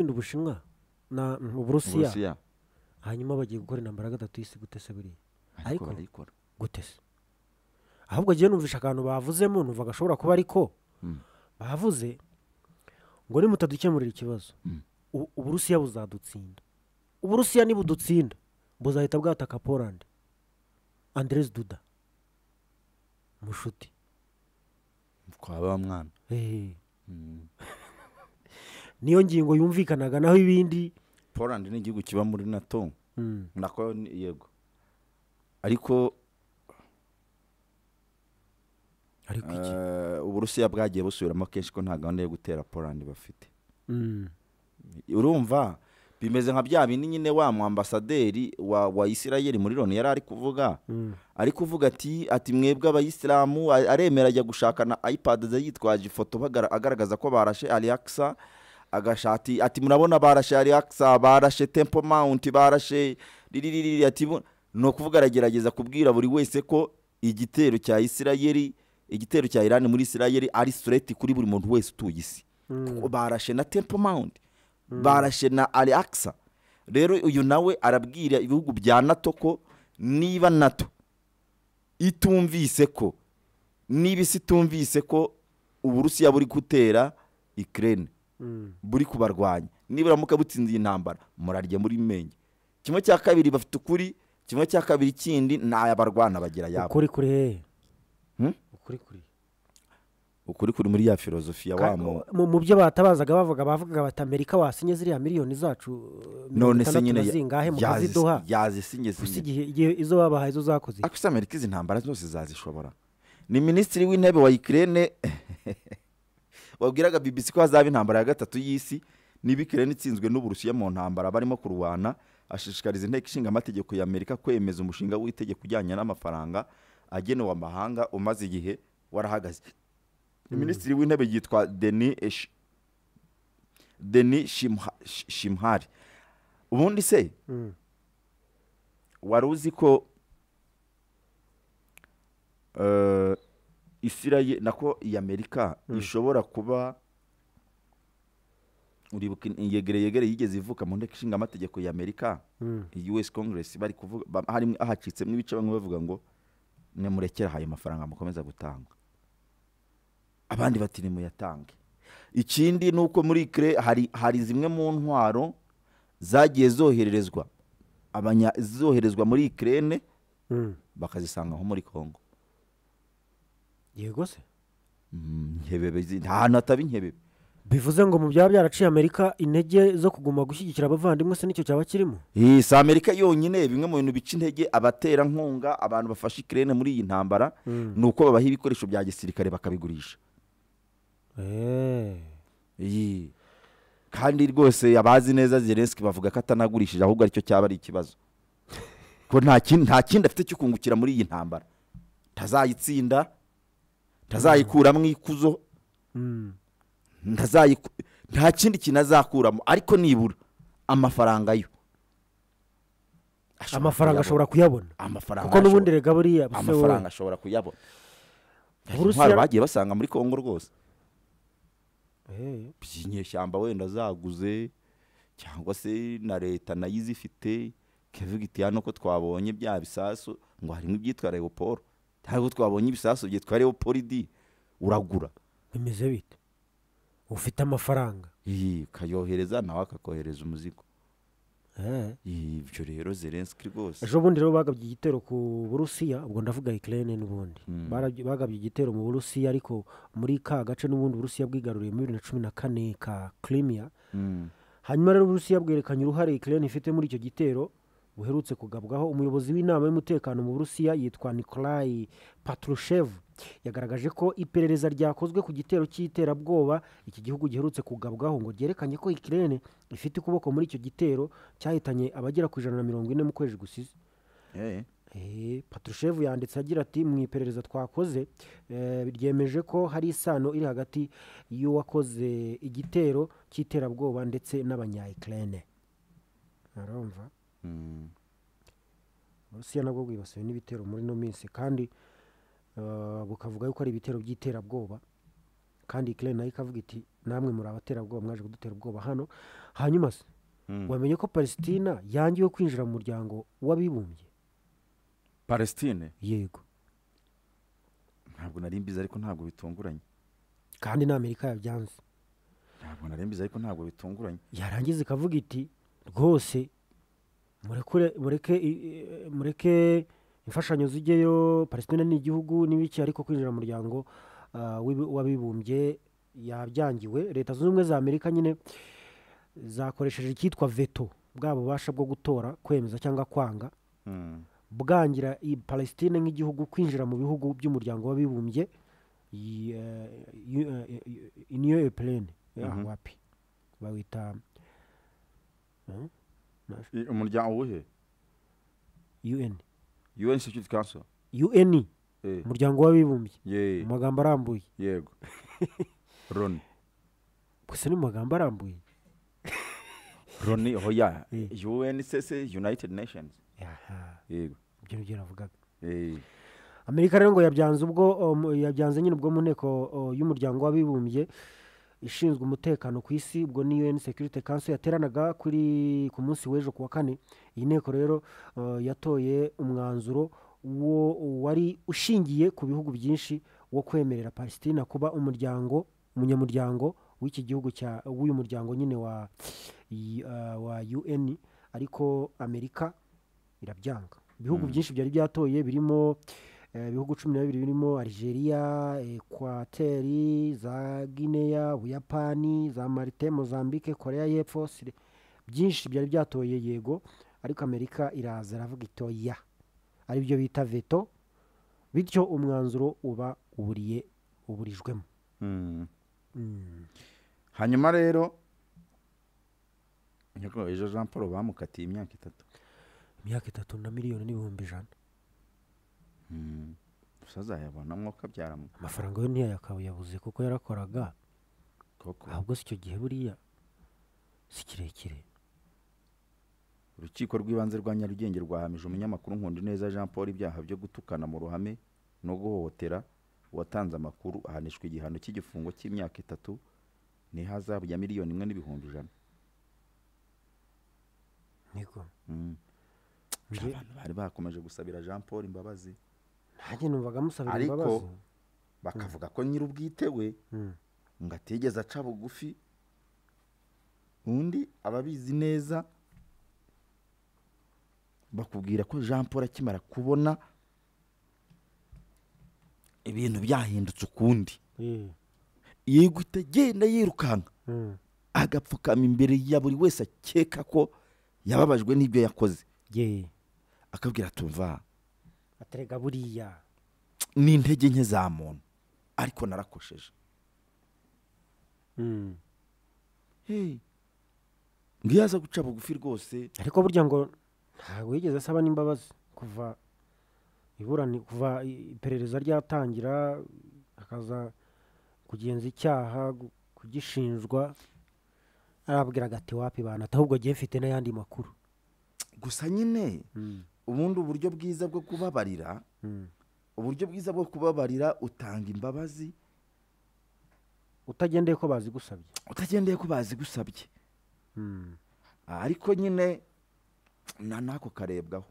ubushinwa na mm, uburusiya uburusiya hanyuma bagiye gukora intambara ya gatatu y'isi gute se buriya ariko Ariko- barayikora gute se ahubwo agiye numvisha akantu bavuzemo numva gashobora kuba ariko Mm. bavuze ngo nimutadukemurira ikibazo Mm. U- uburusiya buzadutsinda uburusiya nibudutsinda buzahita bwataka poland andres duda mushuti twaba wa mwana Eh, Mm. niyo ngingo yumvikanaga naho ibindi poland ni igihugu kiba muri nato Mm. nako ni- yego ariko ariko iki eh, uburusiya bwagiye busubiramo kenshi ko nta gahunda yo gutera poland bafite Mm. urumva bimeze nka bya bindi nyine wa mu ambasaderi wa wa isirayeli muri loni yari ari kuvuga Mm. ari kuvuga ati ati mwebwe abayisilamu a- aremera ajya gushaka na ipad ze yitwaje ifoto bagara- agaragaza ko barashe aliyakisa agashati ati murabona barashe aliyakisa barashe tempo mount barashe riririri ati mu-" ni ukuvuga aragerageza kubwira buri wese ko igitero cya isirayeli igitero cya irani muri isirayeli ari sureti kuri buri muntu wese utuye isi Kuko barashe na tempo mount barashe na aliyakisa rero uyu nawe arabwira ibihugu bya nato ko niba nato itumvise ko niba isi itumvise ko uburusiya buri gutera ikirere Mm. buri kubarwanya niburamuka butsinze iyi ntambara murarya muri menge kimwe cya kabiri bafite ukuri kimwe cya kabiri kindi ntayabarwana bagira yabo ukuri kuri hehe Hmm? ukuri kuri ukuri kuri muri ya filozofiya Ka- wamo mu- mu byo batabazaga bavuga bavugaga bati amerika wasinye ziriya miliyoni zacu eh, mirongo none se itandatu nyine na zingahe mukaziduha yazisinye gusa igihe igihe izo babahaye izo zakoze iki? Akisa Amerika izi ntambara zose zazishobora. Ni minisitiri w'intebe wa Ukraine wabwiraga BBC ko hazaba intambara ya gatatu y'isi niba Ukraine itsinzwe n'Uburusiya mu ntambara barimo kurwana ashishikariza inteko ishinga amategeko ya Amerika kwemeza umushinga w'itegeko ujyanye n'amafaranga agenewe amahanga umaze igihe warahagaze. Minisitiri w'intebe yitwa Denis Esh- Denis Shimha- Sh- Shimhari. Ubundi se Mm. wari uzi ko eh, isirayeli nako iyi amerika ishobora kuba uribuka yegere yegere yigeze ivuka mu nteko ishinga amategeko ya amerika Mm. us congress bari kuvuga ba- harimo ahacitsemo ibice bamwe bavuga ngo nimurekere ayo mafaranga mukomeza gutanga abandi bati nimuyatange ikindi ni uko muri kire hari, hari zimwe mu ntwaro zagiye zohererezwa abanya zoherezwa muri ikirere Mm. bakazisanga nko muri kongo yego se Mm, nkebebe zi- nta hantu hataba inkebebe bivuze ngo mu byaba byaraciye amerika intege zo kuguma gushyigikira abavandimwe se nicyo cyaba kirimo Eh, si amerika yonyine bimwe mu bintu bica intege abaterankunga abantu bafashe ikirere muri iyi ntambara Mm. ni uko babaha ibikoresho bya gisirikare bakabigurisha Eh. Iyi. kandi rwose abazi neza zelenski bavuga ko atanagurishije ahubwo aricyo cyaba ari ikibazo ko nta kindi nta kindi afite cyo kungukira muri iyi ntambara ntazayitsinda ntazayikuramo ikuzo Mm. ntazayiku- nta kindi kintu azakuramo ariko nibura amafaranga yo amafaranga ashobora kuyabona amafaranga kuko n'ubundi ashobora- rega buriya buse we. amafaranga ashobora kuyabona Uburusiya- intwaro bagiye basanga muri kongo rwose Eh. inyeshyamba wenda zaguze cyangwa se na leta nayo izifite ikavuga iti hano ko twabonye bya bisasu ngo harimo ibyitwa leoporo ntabwo twabonye ibisasu byitwa leoporidi uragura bimeze bite ufite amafaranga Iyi, ukayohereza nawe akakohereza umuzigo Eh. Iyi, ibyo rero zelenski rwose ejo bundi rero bagabye igitero ku burusiya ubwo ndavuga ikirere n'ubundi Barabye- bagabye igitero mu burusiya ariko muri ka gace n'ubundi uburusiya bwigaruriye muri bibiri na cumi na kane ka kirimiya Mm. hanyuma rero uburusiya bwerekanye uruhare ikirere ifite muri icyo gitero buherutse kugabwaho umuyobozi w'inama y'umutekano mu burusiya yitwa nikolayi patrushevu yagaragaje ko iperereza ryakozwe ku gitero cy'iterabwoba iki gihugu giherutse kugabwaho ngo ryerekanye ko ikirere ifite ukuboko muri icyo gitero cyahitanye abagera ku ijana na mirongo ine mu kwezi gusize Eh, Eh, patrushevu yanditse agira ati mu iperereza twakoze eh, ryemeje ko hari isano iri hagati y'uwakoze igitero cy'iterabwoba ndetse n'abanyayikirene arumva mm. uburusiya nabwo bwibasiwe n'ibitero muri ino minsi kandi eh, bukavuga yuko ari ibitero by'iterabwoba kandi ikirene nayo ikavuga iti namwe muri abaterabwoba mwaje kudutera ubwoba hano hanyuma se wamenye ko palesitina yangiwe kwinjira mu muryango w'abibumbye palestine yego ntabwo nari mbizi ariko ntabwo bitunguranye kandi n'amerika yabyanze ntabwo nari mbizi ariko ntabwo bitunguranye yarangiza ikavuga iti rwose murekure mureke i- i- mureke imfashanyo zijyeyo palestina ni igihugu n'ibiki ariko kwinjira mu muryango ah, w'ibi- w'abibumbye yabyangiwe leta zunze ubumwe za amerika nyine zakoresheje icyitwa veto bwa bubasha bwo gutora kwemeza cyangwa kwanga Mm. bwangira i palestine nk'igihugu kwinjira mu bihugu by'umuryango w'abibumbye i- eh, yu- eh, eh, union européenne Ah, Mhm. wapi bawita eh, I- umuryango uwuhe un un security council un Eh, umuryango w'abibumbye ye- mu magambo arambuye yego roni gusa ni mu magambo arambuye roni hoya Eh. un sese united nations Aha, yego ibyo nibyo navugaga Eh, amerika rero ngo yabyanze ubwo o, mu- yabyanze nyine ubwo mu nteko o, y'umuryango w'abibumbye ishinzwe umutekano ku isi ubwo ni un security council yateranaga kuri ku munsi w'ejo ku wa kane iyi nteko rero o, yatoye umwanzuro wo wari ushingiye ku bihugu byinshi wo kwemerera palestina kuba umuryango umunyamuryango w'iki gihugu cya w'uyu muryango nyine wa i- ah, wa un ariko amerika irabyanga ibihugu Mm. byinshi byari byatoye birimo eh, ibihugu cumi na bibiri birimo algeria ekwateri za guinea ubuyapani za marite mozambique korea y'epfo Sri- byinshi byari byatoye yego ariko amerika iraza iravuga itoya aribyo bita veto bityo umwanzuro uba uburiye uburijwemo mm. Mm. hanyuma rero niko ejo jean paul bamukatiye imyaka itatu imyaka itatu na miliyoni n'ibihumbi ijana Mm. gusa azayabona mwuka byaramu amafaranga yo ntiyayakawe yabuze kuko yarakoraga koko ahubwo si icyo gihe buriya si kirekire urukiko rw'ibanze rwa nyarugenge rwahamije umunyamakuru nkundi neza jean paul ibyaha byo gutukana mu ruhame no guhohotera uwatanze amakuru ahanishwa igihano cy'igifungo cy'imyaka itatu n'ihazabu ya miliyoni imwe n'ibihumbi ijana niko Mm. Nje- abantu bari bakomeje gusabira jean paul imbabazi nanjye numvaga musabira Ariko- imbabazi bakavuga ko nyir'ubwite we Mm. ngo atigeze aca bugufi undi ababizi neza bakubwira ko jean paul akimara kubona ibintu byahindutse ukundi Eh, yihita agenda yirukanka mm. agapfukama imbere ya buri wese akeka ko yababajwe n'ibyo yakoze ye akabwira tumva aterega buriya ni intege nke za muntu ariko narakosheje Mm. Hey, ngo iyo aza guca bugufi rwose ariko burya ngo ntabwo yigeze asaba n'imbabazi kuva iburani kuva i- iperereza ryatangira akaza kugenza icyaha gu- kugishinjwa arabwira agati wapi banata ahubwo agiye mfite n'ayandi makuru gusa nyine Mm, ubundi uburyo bwiza bwo kubabarira mm. uburyo bwiza bwo kubabarira utanga imbabazi utagendeye ko bazigusabye utagendeye ko bazigusabye Mm. ariko nyine nta n'ako karebwaho